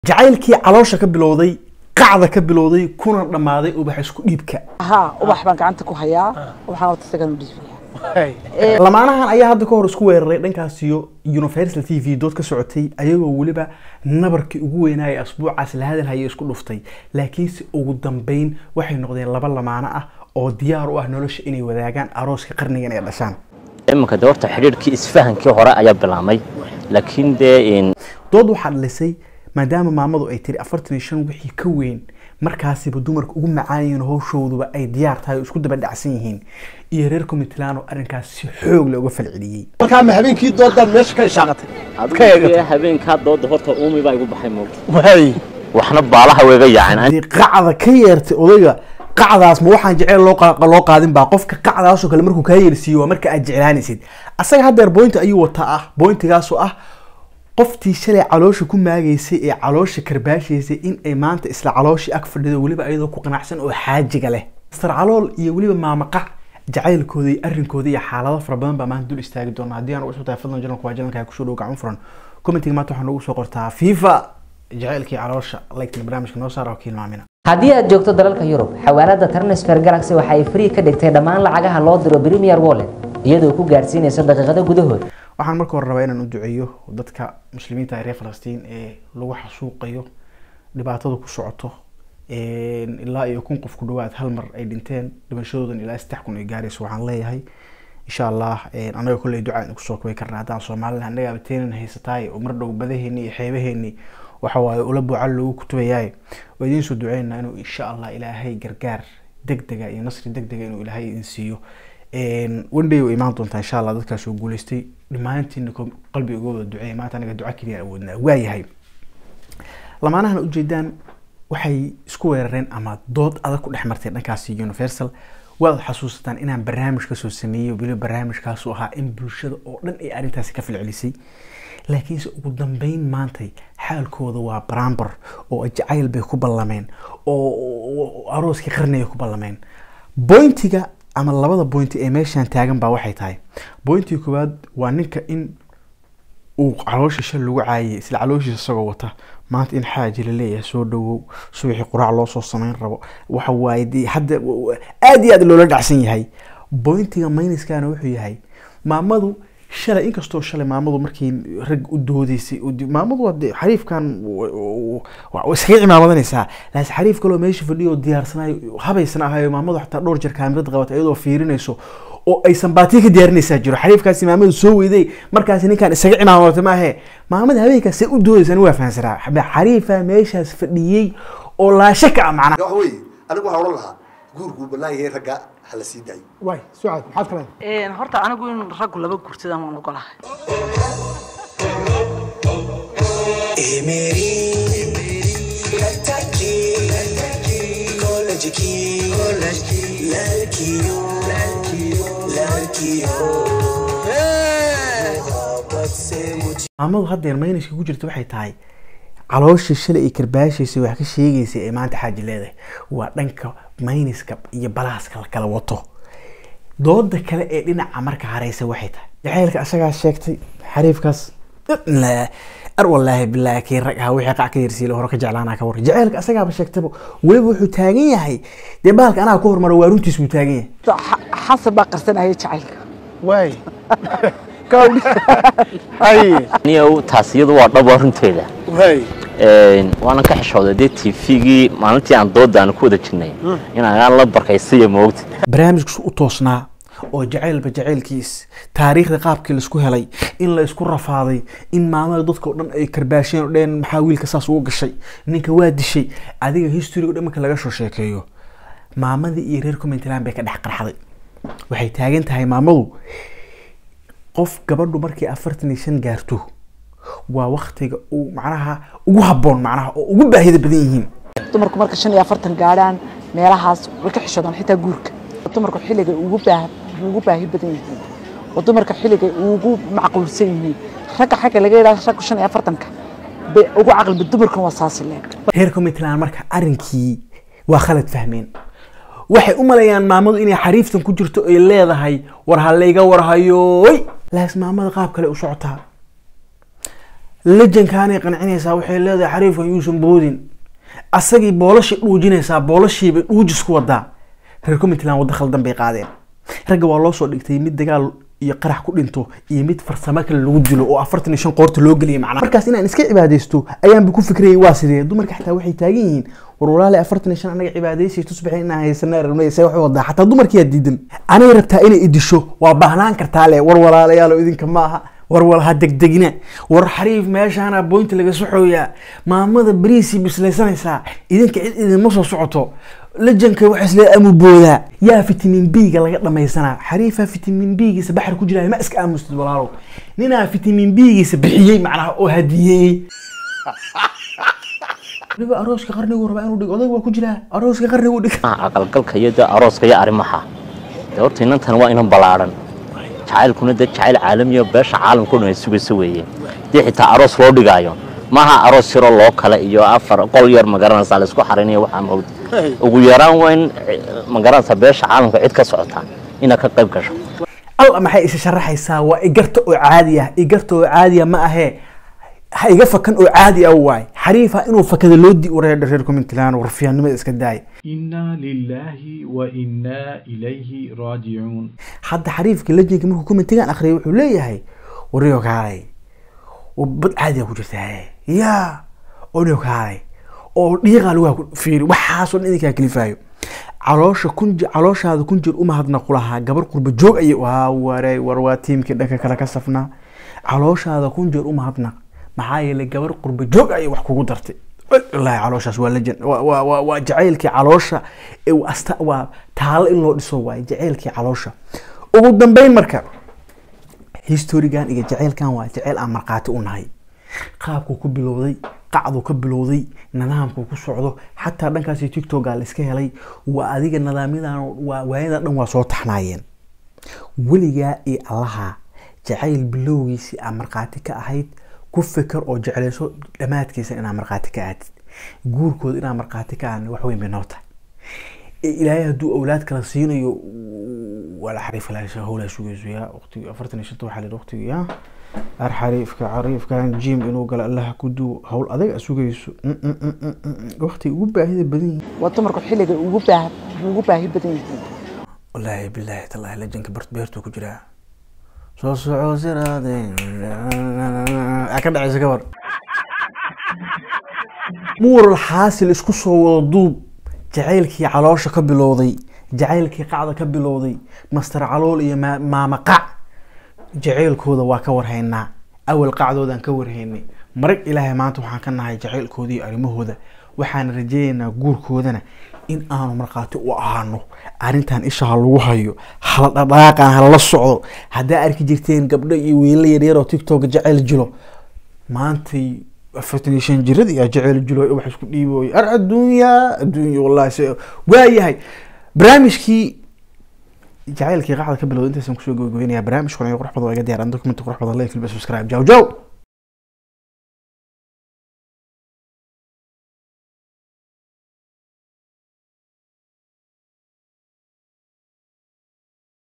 jacaylkii caloosha ka bilowday qacda ka bilowday kuna dhammaaday ubax isku dhiibka ها ubax baan gacanta ku hayaa waxaan wata isagan u dhiibaya lamaanahan ayaa hadda ka hor isku weeraray dhankaas iyo universal t v dood ka socotay ayagoo weliba nabarkii ugu weynaaye asbuucaas la hadalhaya isku dhuftay laakiinse ugu dambeyn waxay noqdeen laba lamaano ah oo diyaar u ah nolosha inay wadaagaan arooska qarnigan ay dhashaan iminka de horta xidhiidhkii isfahankii hore ayaa bilaabmay laakiin dee dood waxaa dhalisay maadaama maamadu ay tiri afartan iyo shan wixii ka weyn markaasiba dumarka ugu macaayiin howshooduba ay diyaar tahay oo isku daba dhacsan yihiin iyo reer commitland arrinkaas si xoog leh uga falceliyey markaa ma habeenkii doodaad meesha ka ishaaqatay aad ka eegatay habeenkaa dooda horta uumi baa igu baxay moogta waay waxna baalaha weega yaaceen haddii qacda ka yeertay odayga qacdaas ma waxaan jecel loo qa- loo qaadin baa qofka qacdaasoo kale markuu kaa yeersiiyo waa marka aad jeclaanaysid asaga haddeer boynti ayuu wataa ah boyntigaasoo ah qoftii shalay caloosha ku maagaysay ee caloosha karbaashaysay in ay maanta isla calooshii ag fadhido weliba iyadoo ku qanacsan oo xaajiga leh mastar calool iyo weliba maamaqac jacaylkooda iyo arrinkooda iyo xaalado fara badan baa maanta dul istaagi doona haddii aan ugu tahay fadlan janalku waa janalka kusoo dhow gacan furan commentiga maanta waxaa noogu soo qortaa fifa jacaylkii caloosha like barnaamijka noo saara oo ka hilmaamina haddii aad joogto dalalka yurub xawaalada transfer galaxy waxa ay free ka dhigtay dhammaan lacagaha loo diro premier wallet iyadoo ku gaarsiinaysa daqiiqado gudahood waxaan marka hore rabaa inaan u duceeyo dadka muslimiinta ee reer falastiin ee lagu xasuuqayo dhibaatada ku socoto ilaa iyo kun qof ku dhawaad hal mar ay dhinteen dhimashadoodan ilaa saddex kun ay gaarayso waxaan leeyahay insha allah anaga kolley ducaan kusoo kubay karna haddaan soomaalina annaga abteenan haysataay oo mar dhow badaheeni iyo xeebaheeni waxa waaye ula buucal loogu kutubayaay waa idiin soo duceynaa inuu insha allah ilaahay gargaar degdega iyo nasri degdega inuu ilaahay idin siiyo one day way imaan doontaa insha allah dadkaas oo guuleystay dhammaantiina ko- qalbiga uga wada duceeya maanta anaga duca keliya awoodnaa waayahay lamaanahan ujeedaan waxay isku weerareen ama dood adag ku dhex martay dhankaasi universal waad xasuusataan inaan barnaamij kasoo sameeyey weliba barnaamijkaasu ahaa in bulshada oo dhan ay arrintaasi ka falcelisay laakiinse ugu dambeyn maantay xaalkooda waa barambar oo jacayl bay ku ballameen oo oo arooskii qarnigay ku ballameen bointiga ama labada bointi ee meeshaan taagan baa waxay tahay bointiga koowaad waa ninka in uu caloosha shal lagu caayay isla calooshiisa isagoo wata maanta in xaaji la leeyahay soo dhawow subaxii quraac loo soo samayn rabo waxa waaye dee hadda aad iyo aad loola dhacsan yahay bointiga mayniskana wuxuu yahay maamadu shalay inkastoo shalay maamadu markii rag u doodeysay oo di- maamadu waa dee xariifkan w- w- waa iskaga cimaamadanaysaa laakiin xariif kaloo meesha fadhiyo diyaarsanayo habaysan ahayo maamadu xataa dhowr jeer kaamirad qabata iyadoo fiirinayso oo aysan baatiya ka diyaarinaysaa jiro xariifkaasi maamadu soo weyday markaasi ninkaan isaga cimaamata maahe maamada habeenkaas see u doodaysan waa fahansanaa xariifa meeshaas fadhiyey oo laasha ka ah macnaha waxa weeye anigu waxaan odhan lahaa guurkuu bannaan yahay ragga ha la sii daayo waay sucaad maxaad ka leedahay horta anigu in raggu laba guursadaan waan ogolahay maamadu haddeer mayniska ku jirta waxay tahay calooshii shalay ay karbaashaysay wax ka sheegaysay ee maanta xaaji leedahay waa dhanka mayniska iyo balaaska la kala wato dooda kale ee dhinaca marka hareysa waxay tahay jacaylka asagaa sheegtay xariifkaas la- ar walaahi bilaahi kii rag ahaa wixii qac ka yarsiila hore ka jeclaanaa ka warra jacaylka asagaaba sheegtaba weliba wuxuu taagan yahay dee baalka anaa ku hormaro waa runtiis buu taagan yahay Xa- xasan baa qarsanaya jacaylka waay gawdhi hay niyow taas iyadu waa dhabo runteeda waay waanan ka xishooday dee tvgii maalintii aan dooda aan ku wada jirnay inaan la barkaysaya moogta barnaamijkiisu u toosnaa oo jacaylba jacaylkiis taariikhda qaabkii laisku helay in la isku rafaaday in maamada dadka oo dhan ay karbaasheen oo dheen maxaa wiilka saas ugu gashay ninka waa dishay adiga historyga dhan marka laga soo sheekeeyo maamadii iyo reer commentland bay ka dhex qarxday waxay taagan tahay maamadu qof gabadhu markay afartan iyo shan gaarto waa waktiga uu macnaha ugu habboon macnaha oo ugu baahida badan yihiin dumarku marka shan iyo afartan gaadhaan meelahaas way ka xishoodaan xitaa guurka dumarku xilligay ugu baah ugu baahi badan yihiin oo dumarka xilligay ugu macquulsan yihiin ragga xagga laga yidhaha raggu shan iyo afartanka bay ugu caqliba dumarkan waa saasi leeg reer commitland marka arrinkii waa khalad fahmeen waxay u maleeyaan maamadu inay xariiftan ku jirto ay leedahay war ha layga warhayoy laas maamada qaab kale u socotaa lejankaanay qancinaysaa waxay leedahay xariifka yuusan boodin asagii boolashii dhuujinaysaa boolashiibay dhuujis ku wadaa reer commitland waddo khaldan bay qaadeen ragga waa loo soo dhigtay mid dagaal iyo qarax ku dhinto iyo mid farsamo kale lagu dilo oo afartan iyo shan qoorta loo geliyay macnaha markaas inaan iska cibaadaysto ayaanba ku fikrayay waa sidee dumarka xataa waxay taagan yihiin war walaale afartan iyo shan anaga cibaadaysay tusbaxay inaan haysana rabnay see wax wadaa xataa dumarkiyaa diidan anay rabtaa inay idisho waa baahnaan kartaa le war walaalayaalo idinka maaha war wal ha degdegina war xariif meeshaana boynta laga soxooyaa maamada beriisii bislaysanaysaa idinka cid idinma soo socoto lejanka waxa isle amuboodaa yaa fitamin b-ga laga dhamaysanaa xariifa fitamin b-giisa baxar ku jiraya ma iska aamustid walaalow ninaa fitamin b-giisa bixiyey macnaha oo hadiyeeyey waliba arooska qarnigu rabaa inuu dhigo odag waa ku jiraa arooska qarnigu dhig aqalgalka iyo de arooska iyo arrimaha de horta inantan waa inan ballaadhan jacaylkuna de jacayl caalamiyo beesha caalamka o dhan ay sugayso weeye dee xitaa aroos loo dhigaayo maaha aroos yaroo loo kale iyo afar qol yar magaranaysaa la isku xarinayo waxaa mawd ugu yaraan waa in magaranaysaa beesha caalamka cid ka socota inaad ka qayb gasho alla maxay isa sharaxaysaa waa igarta oo caadi ah igarta oo caadiya ma ahee ha iga fakan oo caadi ah waay xariifa inuu fakada loo di wareedha reer commitland warfiyaannimada iska daaya إنا لله وإنا إليه راجعون hadda xariifka lejinka markuu commentigan akhriyay wuxuu leeyahay warriyo kaalay oo bad caadiga ku jirtaa ya oryo kaalay oo dhiiqa lagu ku fiiri waxaasoo dhan idinkaa kalifaayo caloosha kun je- calooshaada kun jeer umahadnaqu lahaa gabar qurba joog ayay waa waray war waa tiimkii dhanka kale ka safnaa calooshaada kun jeer umahadnaq maxaa yeelay gabar qurba joog ayay wax kugu dartay wallaahi calooshaas waa lejan waa- waa waa- waa jacaylkii caloosha ee waa asta waa taalo in loo dhiso waaye jacaylkii caloosha ugu dambeyn marka historigan iyo jaceylkan waa jaceyl aan markhaati u nahay qaabkuu ku bilowday qacduu ka bilowday nidaamkuu ku socdo xataa dhankaasi tiktoka la iska helay waa adiga nidaamyadan waa waayada dhan waa soo taxnaayeen weligaa iyo allaha jacayl bilowgiisii aa markhaati ka ahayd ku fikir oo jeclayso dhammaadkiisa inaa markhaati ka aadid guurkooda inaa markhaati ka aadna wax weyn bay noo tahay ee ilaahay hadduu awlaad kala siinayo waa la xariif ilaalisha howlaa sugayso yaa waqtigi afartan iyo shanta waxaa la waqtigi yaa ar xariifka xariifkan jim inuu galo allaha ku duwo howl adag a sugayso waqtiga ugu baahida badan yihiin waa dumarku xilliga ugu baahi ugu baahi badan yihiin wallaahi bilaahi tallaahi lajanka bart beertuu ku jiraa soo soco siraade aa ka dhacaysa ka war mural xaasil isku soo wada duub jacaylkii caloosha ka bilowday jacaylkii qacda ka bilowday master calool iyo maa- maama qac jacaylkooda waa ka warhaynaa awal qacdoodaan ka warhaynay marag ilaahay maanta waxaan ka nahay jacaylkooda iyo arrimahooda waxaan rajaynaynaa guurkoodana in aanu markhaati u ahaano arrintan isha ha lagu hayo hala dhadhaaqan hala socdo haddaa arki jirteen gabdho iyo wiilal yaryar oo tiktok jacayl jilo maantay afartan iyo shan jirad iyo jacayl jilo wax isku dhiibooy ar adduunya adduunya wallahi se waayahay barnaamijkii jacaylkii qacda ka bilowda intaysan kusoo gabagabeynaya barnaamijkan ayo qurux badan waa iga diyaaran document qurux badan like subscribe jaw jaw